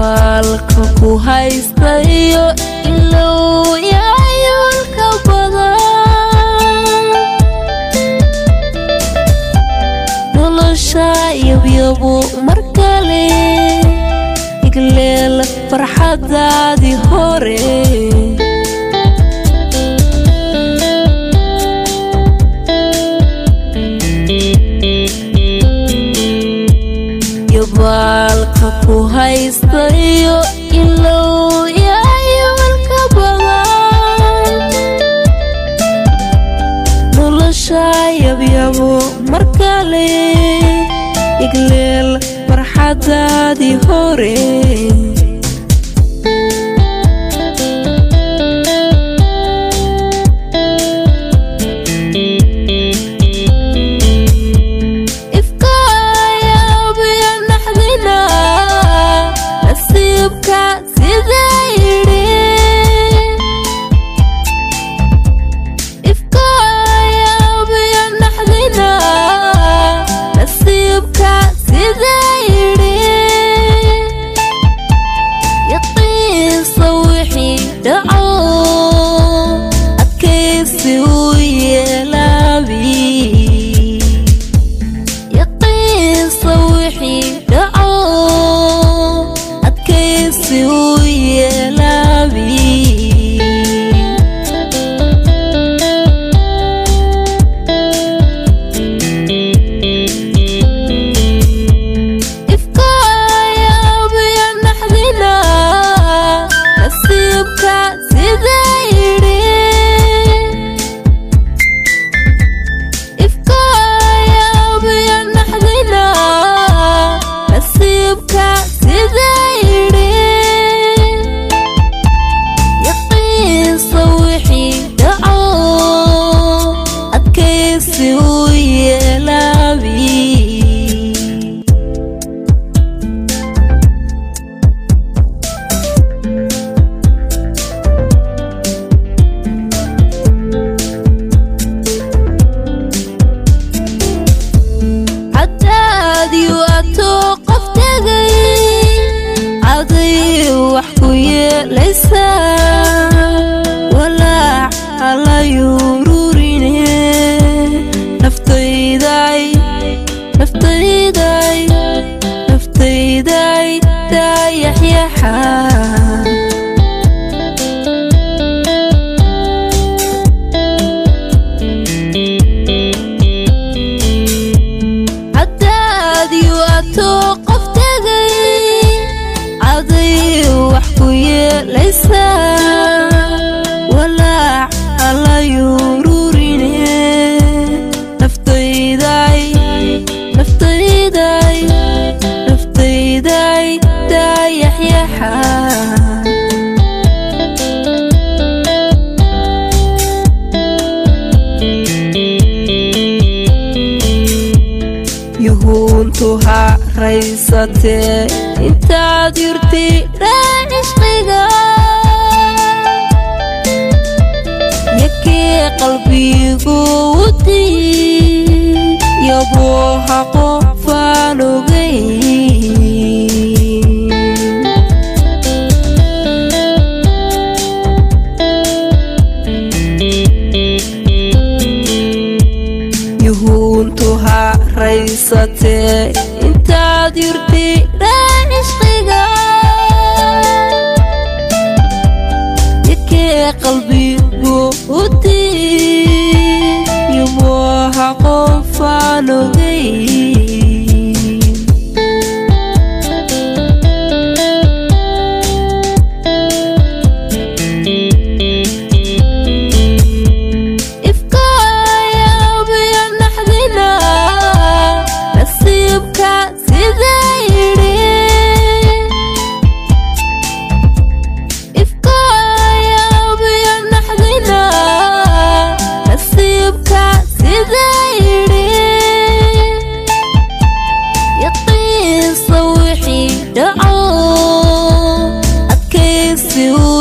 yabaalka ku haystayo ilow yaayolka badan nolosha yabyabo mar kale igleel farxadaadii hore yabaalka ku haystayo ilow yaayolka badan nolosha yabyabo mar kale igleel farxadaadii hore ifkaayaabaya naxdina nasiibka sidaa yidhi ifkaayaabaya naxdina nasiibka sidaa yidhi yaqiinsa wixii dhaco adkaysi u yeelaabi yaqiinsa wixii dhaco adkaysi u yeelaabi ifkaayaabaya naxdina nasiibka sidaa yidhi ifkaayaabaya naxdina nasiibka sidaa yidhi yaqiinsa wixii dhaco adkaysi u yeelaabi cadaadiyu atoo qof tegay caday wax ku yeelaysaa walaac halayururine naftayday naftayday naftayday daayaxyaxa cadaadiyu atoo qof tegay caday wax ku yeelaysaa walaac halayururine naftayday naftayday naftayday daayaxyaxa yuhuuntu ha raysatee intaad yurti dhaan cishqiga yakee qalbigu wudii yaboo ha qofaan ogay yuhuuntu ha raysatee intaad yurti dhaan cishqiga yakee qalbigu udii yabooha qofaan ogay ifkaayaabaya naxdina nasiibka sidaa yidhi ifkaayaabaya naxdina nasiibka sidaa yidhi yaqiinsa wixii dhaco adkaysi u